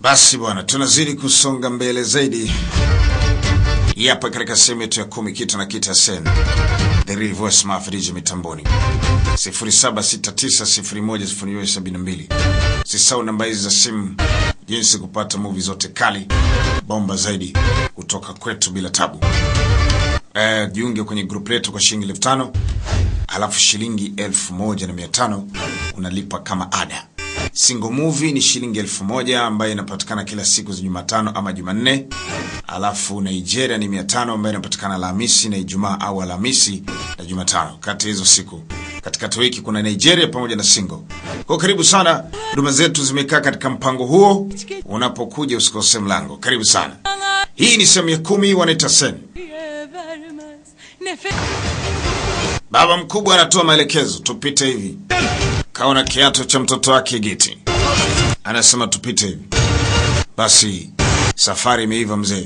Basi bwana, tunazidi kusonga mbele zaidi hapa katika sehemu yetu ya kumi, kita na kita sen the real voice mafriji mitamboni 0769010272. Sisau namba hizi za simu, jinsi kupata movie zote kali bomba zaidi kutoka kwetu bila tabu. Eh, jiunge kwenye group letu kwa shilingi elfu tano alafu shilingi elfu moja na mia tano unalipa kama ada. Single movie ni shilingi elfu moja ambayo inapatikana kila siku za Jumatano ama Jumanne. Alafu Nigeria ni mia tano ambayo inapatikana Alhamisi na Ijumaa au Alhamisi na Jumatano. Kati ya hizo siku katikati wiki kuna Nigeria pamoja na single. Kwa karibu sana, huduma zetu zimekaa katika mpango huo. Unapokuja usikose mlango. Karibu sana. Hii ni sehemu ya kumi, wanaita sen. vermez nefes Baba mkubwa anatoa maelekezo, tupite hivi. Kaona kiato cha mtoto wake Giti, anasema tupite hivi. Basi safari imeiva mzee.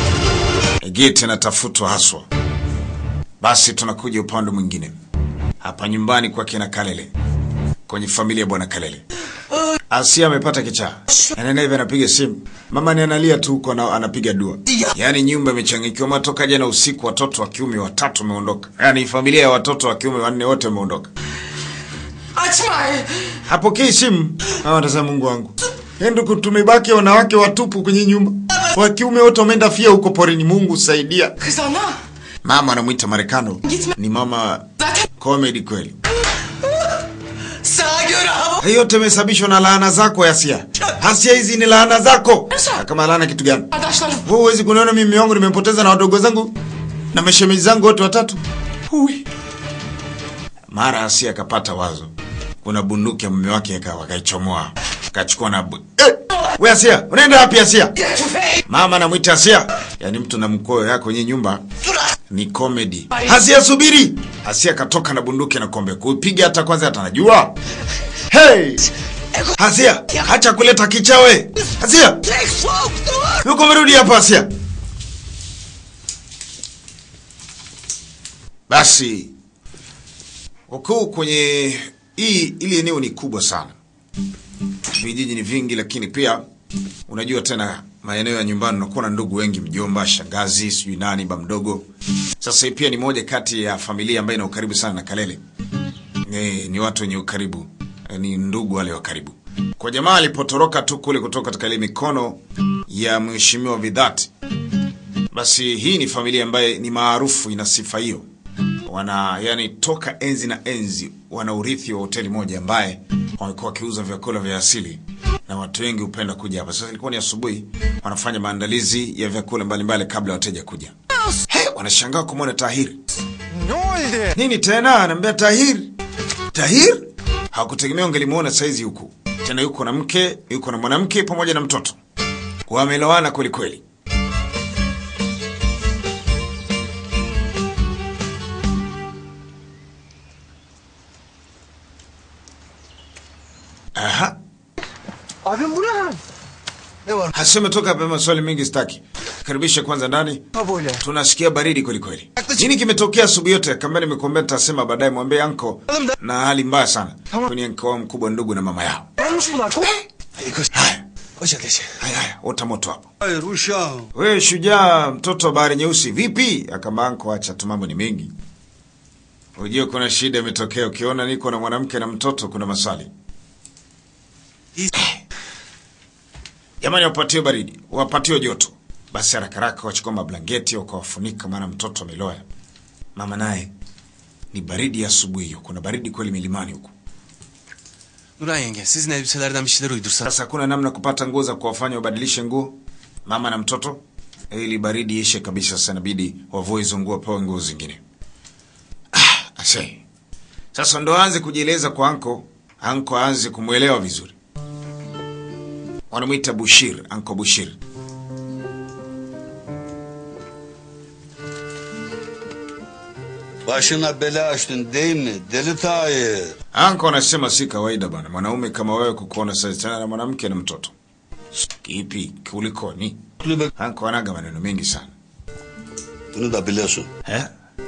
Giti anatafutwa haswa. Basi tunakuja upande mwingine, hapa nyumbani kwa kina Kalele, kwenye familia ya bwana Kalele. Asia amepata kichaa, anaenda hivi, anapiga simu, mama ni analia tu huko, ana- anapiga dua. Yaani nyumba imechangikiwa, matoka jana usiku watoto wa kiume watatu wameondoka, yaani familia ya watoto wa kiume wanne wote wameondoka. Açma! Hapokei simu. Hawa wanasema Mungu wangu. Ndugu, tumebaki wanawake watupu kwenye nyumba. Wa kiume wote wameenda fia huko porini. Mungu saidia. Kız ana! Mama anamwita Marekano. Gitme. Ni mama Zaten comedy kweli. sağa göre hava... Hayo yote imesababishwa na laana zako Asia. Asia, hizi ni laana zako. Na Kama laana kitu gani? Arkadaşlarım. Wewe huwezi kuniona mimi mume wangu nimempoteza na wadogo zangu na mashemeji zangu wote watatu. Hui. Mara Asia akapata wazo. Kuna bunduki ya mume wake akawa akaichomoa. Akachukua na bu... Eh! We Asia, unaenda wapi Asia? Tüfeği! Mama anamwita Asia. Yaani mtu na mkoyo yako kwenye nyumba ni comedy. Asia subiri. Asia katoka na bunduki na kombe. Kupiga hata kwanza hata anajua. Hey! Asia, acha kuleta kichawe. Asia, Tek soğuk dur! yuko merudi hapa Asia. Basi ukuu kwenye hii ili eneo ni kubwa sana. Vijiji ni vingi, lakini pia unajua tena maeneo ya nyumbani unakuwa na ndugu wengi, mjomba, shangazi, sijui nani, ba mdogo. Sasa hii pia ni moja kati ya familia ambayo ina ukaribu sana na Kalele. Ni, ni watu wenye ukaribu, eh, ni ndugu wale wa karibu. Kwa jamaa alipotoroka tu kule kutoka katika ile mikono ya mheshimiwa Vidhati, basi hii ni familia ambayo ni maarufu, ina sifa hiyo wana yani toka enzi na enzi wana urithi wa hoteli moja ambaye wamekuwa wakiuza vyakula vya asili na watu wengi hupenda kuja hapa. Sasa ilikuwa ni asubuhi, wanafanya maandalizi ya vyakula mbalimbali kabla ya wateja kuja. He, wanashangaa kumwona Tahir. Nini tena? Anaambia Tahir, Tahir hawakutegemea ungelimuona saizi huku tena, yuko na mke, yuko na mwanamke pamoja na mtoto, wamelowana kweli kweli. Aha. Abim bu ne hal? Ne var? Haseme toka hapa, maswali mengi sitaki. Karibisha kwanza ndani. Ha böyle. Tunasikia baridi kweli kweli. Nini kimetokea asubuhi yote? Kama nimekuambia nitasema baadaye, mwambie anko na hali mbaya sana. Tamam. Kwenye anko wao mkubwa ndugu na mama yao. Olmuş bunlar. Ko Haya, Koşa geç. haya, haya, ota moto hapo. Hayır uşağım. Wewe shujaa, mtoto wa bahari nyeusi, vipi? Akamba anko, acha tu, mambo ni mengi. Unajua kuna shida imetokea. Ukiona niko na mwanamke na mtoto, kuna maswali. Jamani, wapatiwe baridi, wapatiwe joto. Basi haraka haraka wachukua mablanketi wakawafunika, maana mtoto ameloya. Mama naye ni baridi ya asubuhi hiyo, kuna baridi kweli milimani huku. Nuray yenge sizin elbiselerden bir şeyler uydursan. Sasa hakuna namna kupata nguo za kuwafanya wabadilishe nguo mama na mtoto, ili baridi ishe kabisa. Sasa inabidi wavue hizo nguo, pewe nguo zingine. Ah, ase. Sasa ndo aanze kujieleza kwa anko, anko aanze kumwelewa vizuri. Wanamwita Bushir, anko Bushir. Başına bela açtın değil mi? Deli Tahir. Anko anasema si kawaida bana, mwanaume kama wewe kukuona sasa tena na mwanamke na mtoto. Kipi kulikoni? Kulübe Anko anaga maneno mengi sana. bunu da biliyorsun. Eh?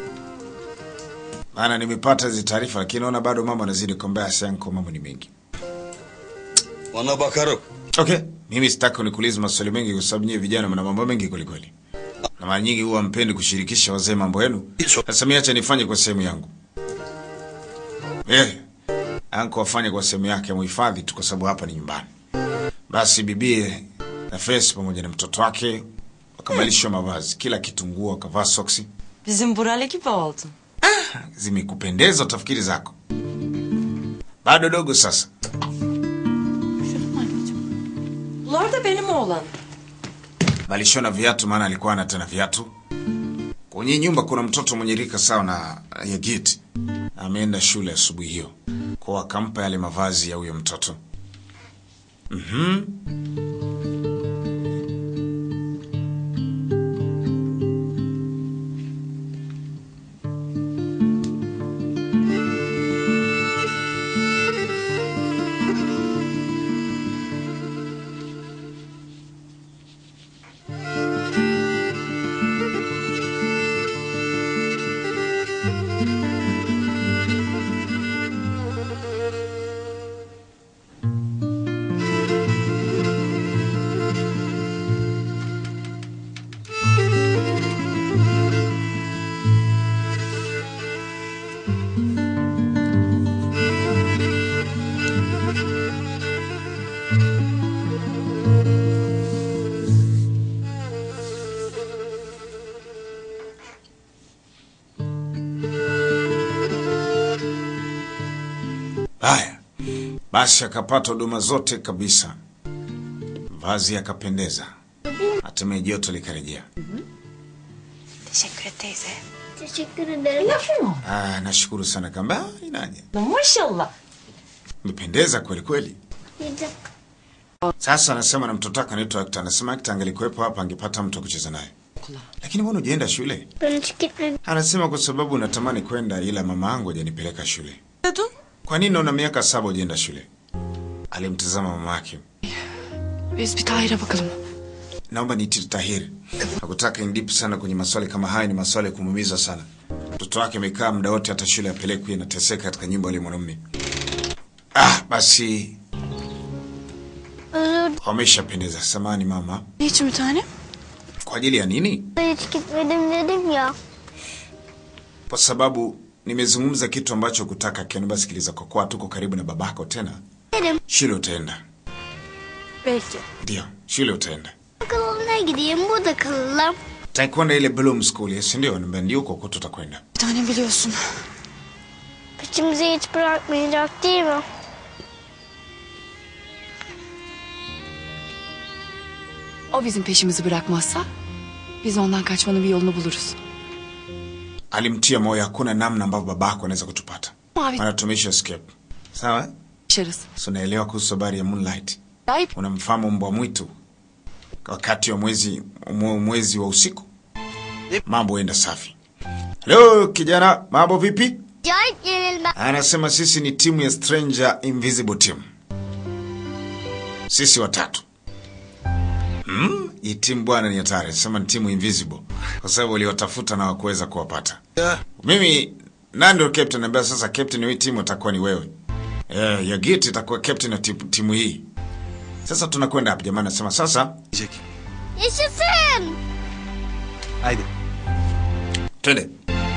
Maana nimepata hizi taarifa lakini naona bado mambo anazidi kumbaya sana, mambo ni mengi. Ona bakarım. Okay. Mimi sitaki unikuulize maswali mengi kwa sababu nyinyi vijana mna mambo mengi kweli kweli. Na mara nyingi huwa mpendi kushirikisha wazee mambo yenu. Sasa mimi acha nifanye kwa sehemu yangu. Eh. Anko afanye kwa sehemu yake muhifadhi tu kwa sababu hapa ni nyumbani. Basi bibie na Face pamoja na mtoto wake wakavalishwa mavazi, kila kitu, nguo, wakavaa soksi. Bizim Bural'e gibi oldun. Zimekupendeza utafikiri zako. Bado dogo sasa. Bunlar da benim oğlan. Valishona viatu maana alikuwa ana tena viatu. Kwenye nyumba kuna mtoto mwenye rika sawa na Yagit. Ameenda shule asubuhi hiyo. Kwa akampa yale mavazi ya huyo mtoto. Mhm. Haya, basi akapata huduma zote kabisa, vazi yakapendeza, hatimaye joto likarejea. Teşekkür et teyze. Teşekkür ederim. Ah, nashukuru sana kamba inaje, Maşallah. umependeza kweli kweli. Yedim. Sasa anasema na mtoto wake anaitwa Akta, anasema Akta angelikuwepo hapa angepata mtu wa kucheza naye, lakini mbona hujaenda shule? Ben hiç gitmedim. Anasema kwa sababu natamani kwenda, ila mama yangu hajanipeleka shule. Diyordun. Kwa nini una miaka saba hujaenda shule? Alimtazama mama yake. Biz bir Tahir'e bakalım. Naomba niiti Tahir. Hakutaka indipu sana kwenye maswali kama haya, ni maswali ya kumuumiza sana. Mtoto wake amekaa muda wote, hata shule apelekwi, anateseka katika nyumba ile mwanamume. Ah, basi Özür wameshapendeza. Samani mama, Niçin bir tane? kwa ajili ya nini? dilerim hiç gitmedim dedim ya. Kwa sababu nimezungumza kitu ambacho kutaka kiani. Sikiliza, kwa kuwa tuko karibu na babako tena, Dedim. shule utaenda. Belki. Ndio, shule utaenda. Okuluna gideyim burada kalalım. Utakwenda ile Bloom School, yes, ndio? Niambia ndio, huko huko tutakwenda. Bir tane biliyorsun. Peşimizi hiç bırakmayacak değil mi? O bizim peşimizi bırakmazsa biz ondan kaçmanın bir yolunu buluruz. Alimtia moyo, hakuna namna ambavyo babako anaweza kutupata, Mavi maana tumesha escape. Sawa, yaşarız. so unaelewa kuhusu habari ya Moonlight. Ayıp. Unamfahamu mbwa mwitu wakati wa mwezi mwe- mwezi wa usiku, mambo huenda safi. Leo kijana, mambo vipi? Acayip yenilmez. Anasema sisi ni timu ya Stranger Invisible Team, sisi watatu. Hmm? Hii timu bwana ni hatari. Anasema ni timu Invisible kwa sababu waliwatafuta na wakuweza kuwapata. Mimi nani ndio captain? Ambaye sasa captain wa hii timu atakuwa ni wewe. Eh, Yagit itakuwa captain wa timu, timu hii. Sasa tunakwenda hapa jamani, anasema sasa Jack. Yaşasın. Haydi. Twende.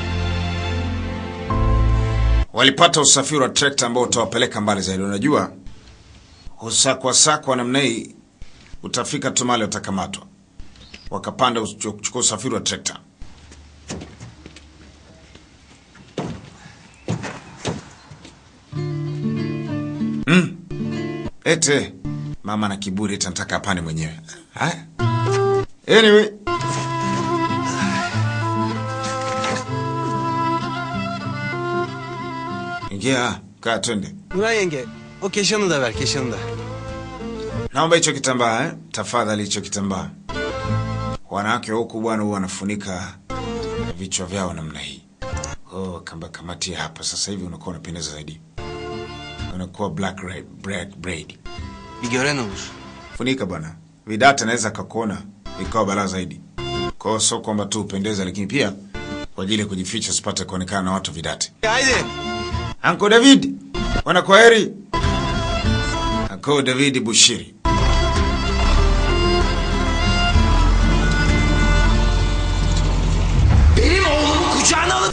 Walipata usafiri wa trekta ambao utawapeleka mbali zaidi. Unajua, usakwasakwa namna hii utafika tu mahali utakamatwa. Wakapanda uchu- kuchukua usafiri wa trekta. Mm. Ete mama na kiburi, eti anataka apande mwenyewe. Haya, anyway Ingia, kaa twende. Nuray yenge o keşanı da ver keşanı da. Naomba hicho kitambaa eh? Tafadhali hicho kitambaa. Wanawake huku bwana huwa wanafunika vichwa vyao namna hii. Oh, kamba kamatia hapa sasa hivi unakuwa unapendeza zaidi. Unakuwa black braid, black braid. Bir gören olur. Funika bwana. Vidata naweza kakuona ikawa balaa zaidi. Kwa hiyo sio kwamba tu upendeze lakini pia kwa ajili ya kujificha usipate kuonekana na watu vidate. Haydi. Anko David, wana kwaheri. Anko David Bushiri.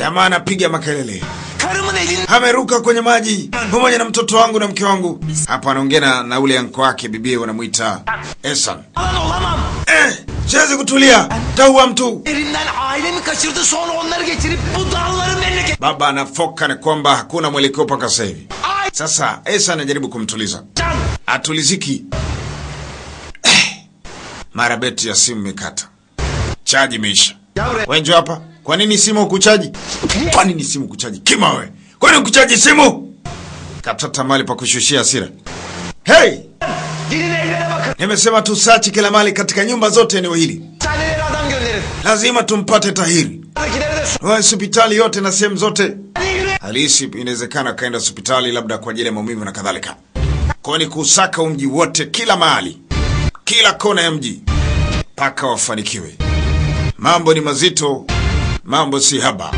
Jamaa anapiga makelele, Karımın elini ameruka kwenye maji pamoja na mtoto wangu na mke wangu. Hapa anaongea na- na ule anko wake, bibie wanamwita Esan. alan olamam. Eh, siwezi kutulia, taua mtu. Elimden ailemi kaçırdı sonra onları getirip bu dağların memleket. Baba anafoka na kwamba hakuna mwelekeo mpaka sasa hivi. Ay Sasa Esa anajaribu kumtuliza, can. atuliziki. Eh, Mara beti ya simu imekata, chaji imeisha. Wenjo hapa, kwa nini simu ukuchaji? Kwa nini simu ukuchaji? Kima we, kwa nini ukuchaji simu? Katata mali pa kushushia hasira. Hey, Gidin evlere bakın. nimesema tusachi kila mali katika nyumba zote eneo hili, Hastaneleri adam gönderin. lazima tumpate Tahiri. Buradakileri de su. Hospitali yote na sehemu zote Hadi yürü. halisi inawezekana akaenda hospitali labda kwa ajili ya maumivu na kadhalika. Kwa ni kusaka umji wote, kila mahali, kila kona ya mji, mpaka wafanikiwe. Mambo ni mazito, mambo si haba.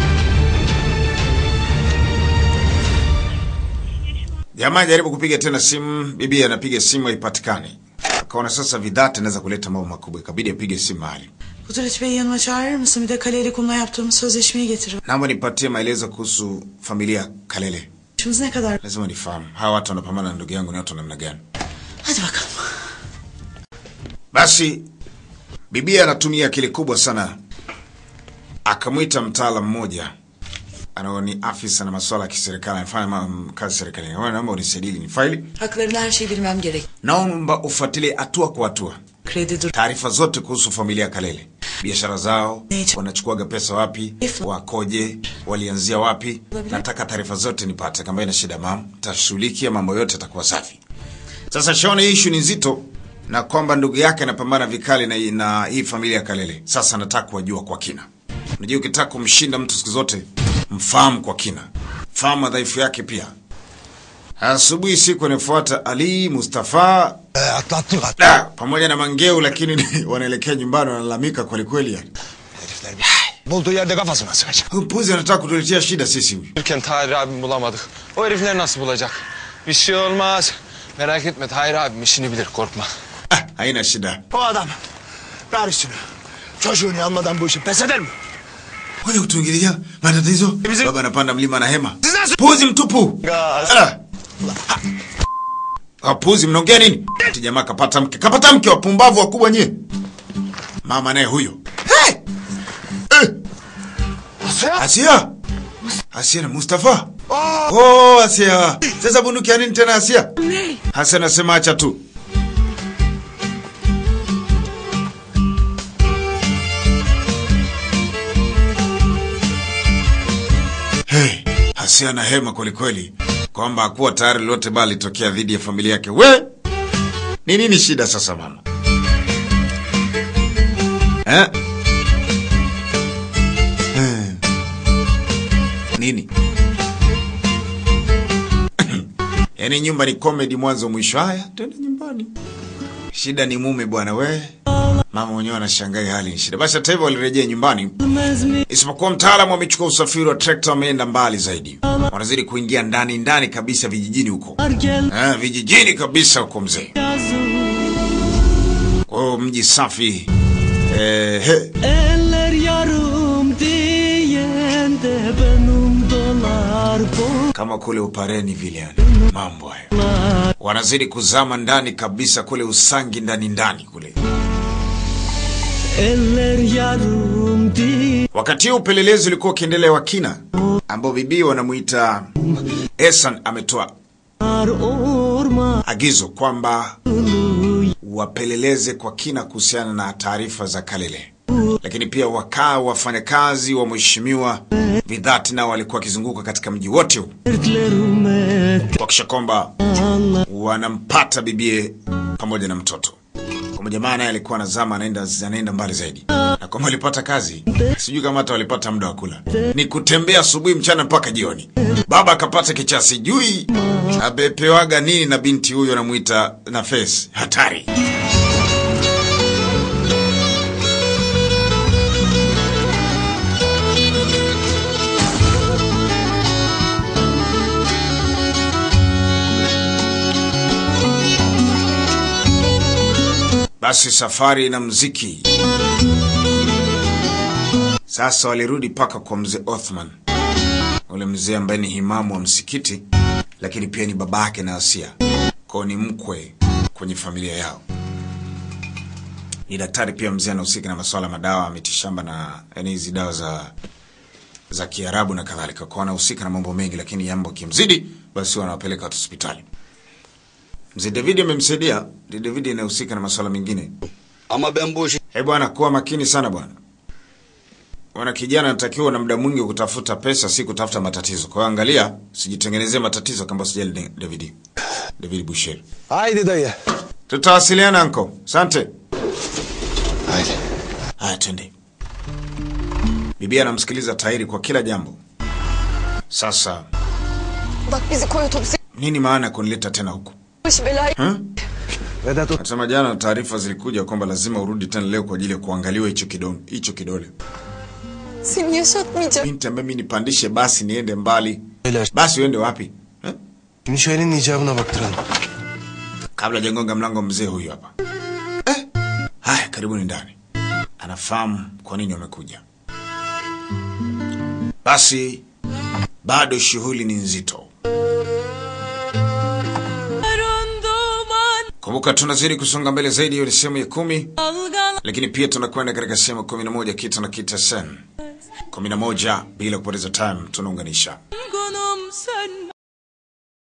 Jamaa jaribu kupiga tena simu, bibi anapiga simu haipatikani. Akaona sasa vidhati anaweza kuleta mambo makubwa, ikabidi apige simu mahali. Kudret Bey'i yanıma çağırır mısın? Bir de Kaleli Kum'la yaptığımız sözleşmeyi getirin. Naomba nipatie maelezo kuhusu familia Kalele. İşimiz ne kadar? Lazima nifahamu hawa watu wanapambana na ndugu yangu ni watu wa namna gani. Hadi bakalım. Basi bibia anatumia akili kubwa sana, akamwita mtaalam mmoja anao ni afisa na masuala ya kiserikali, anafanya ma- kazi serikalini. Wewe naomba unisaidie ni faili, Haklarında her şeyi bilmem gerek. naomba ufuatilie hatua kwa hatua Kredi dur. taarifa zote kuhusu familia ya Kalele, biashara zao, wanachukuaga pesa wapi, wakoje, walianzia wapi. Nataka taarifa zote nipate. Kama ina shida mam, tashughulikia mambo yote, atakuwa safi. Sasa shaona hii issue ni nzito, na kwamba ndugu yake anapambana vikali na, na hii familia ya Kalele. Sasa nataka kuwajua kwa kina. Unajua, ukitaka kumshinda mtu siku zote mfahamu kwa kina, fahamu madhaifu yake pia. Asubuhi siku inayofuata Ali Mustafa Ee, atlattık at. Da, pamoja na Mangeu lakini wanaelekea nyumbani wanalalamika kweli kweli yani. Herifler bir bulduğu yerde kafasına sıkacak. Huyu Mpuzi anataka kutuletea shida sisi huyu. Yürürken Tahir abimi bulamadık. O herifler nasıl bulacak? Bir şey olmaz. Merak etme Tahir abim işini bilir korkma. Ah, haina shida. O adam ver üstünü. Çocuğunu almadan bu işi pes eder mi? Wewe kutuingilia matatizo. Bizim- Baba anapanda mlima na hema. Siz nasıl- Puzi mtupu. Gaz. Ah. Ah, puzi mnaongea nini? Ati jamaa kapata mke. Kapata mke wapumbavu wakubwa nyie. Mama naye huyo. Hey! Eh, Asya. Asia. Asia na Mustafa. Oh, Asia. Sasa bunduki ya nini tena Asia? Asia anasema acha tu. Hey, Asia na hema kwelikweli kwamba hakuwa tayari lolote bali litokea dhidi ya familia yake. We, ni nini shida sasa mama eh? Eh. Nini? Yaani nyumba ni comedy mwanzo mwisho. Haya, twende nyumbani. Shida ni mume bwana we. Mama mwenyewe anashangaa hii hali ni shida. Basi hata hivyo walirejea nyumbani. Isipokuwa mtaalamu amechukua usafiri wa trekta wameenda mbali zaidi. Wanazidi kuingia ndani ndani kabisa vijijini huko. Eh, vijijini kabisa huko mzee. Kwa hiyo mji safi. Eh, he. Eller yarım diyen de benim dolar bu kama kule Upareni vile yani. Mambo hayo. Wanazidi kuzama ndani kabisa kule Usangi ndani ndani kule. Eller yarım diyen Wakati huu upelelezi ulikuwa ukiendelea wa kina, ambao bibi wanamuita Esan ametoa orman agizo kwamba wapeleleze kwa kina kuhusiana na taarifa za Kalele, lakini pia wakaa wafanyakazi wa mheshimiwa Vidhati nao walikuwa wakizunguka katika mji wote huu dertlerime kuhakikisha kwamba wanampata bibie pamoja na mtoto. Kwamba jamaa naye alikuwa anazama, anaenda anaenda mbali zaidi, na kwamba walipata kazi, sijui kama hata walipata muda wa kula, ni kutembea asubuhi, mchana mpaka jioni. Baba akapata kichaa, sijui abepewaga nini na binti huyo anamuita Nafesi, hatari. Basi safari na mziki. Sasa walirudi mpaka kwa mzee Othman. ule mzee ambaye ni himamu wa msikiti, lakini pia ni babake na Asia, kwao ni mkwe kwenye familia yao. Ni daktari pia, mzee anahusika na masuala ya madawa ya mitishamba na yani hizi dawa za za Kiarabu na kadhalika, kwa anahusika na mambo mengi, lakini jambo kimzidi, basi wanawapeleka watu hospitali. Mzee David amemsaidia. Mzee David anahusika na masuala mengine. Ama ben bu işi Eh bwana, kuwa makini sana bwana. Wana kijana anatakiwa na muda mwingi kutafuta pesa, si kutafuta matatizo. Kwa hiyo angalia, sijitengenezee matatizo kama sijali Da- David. David Boucher. Haydi dayı. Tutawasiliana anko. Asante. Haydi. Haya, twende. Bibi anamsikiliza Tairi kwa kila jambo. Sasa Bak bizi koy otobüse nini maana ya kunileta tena huku? başı belaya. Ha? Vedat Ut- Nasema jana taarifa zilikuja kwamba lazima urudi tena leo kwa ajili ya kuangaliwa hicho kidole, hicho kidole. Seni yaşatmayacak. Binti ambaye mimi nipandishe basi niende mbali. Öyle. Basi uende wapi? Ha? Şimdi şu elin icabına baktıralım. Kabla hajagonga mlango, mzee huyu hapa. Eh? Haya, karibuni ndani. Anafahamu kwa nini wamekuja. Basi bado shughuli ni nzito. Kumbuka tunazidi kusonga mbele zaidi, hiyo ni sehemu ya kumi, lakini pia tunakwenda katika sehemu kumi na moja kita na kita sen kumi na moja bila kupoteza time tunaunganisha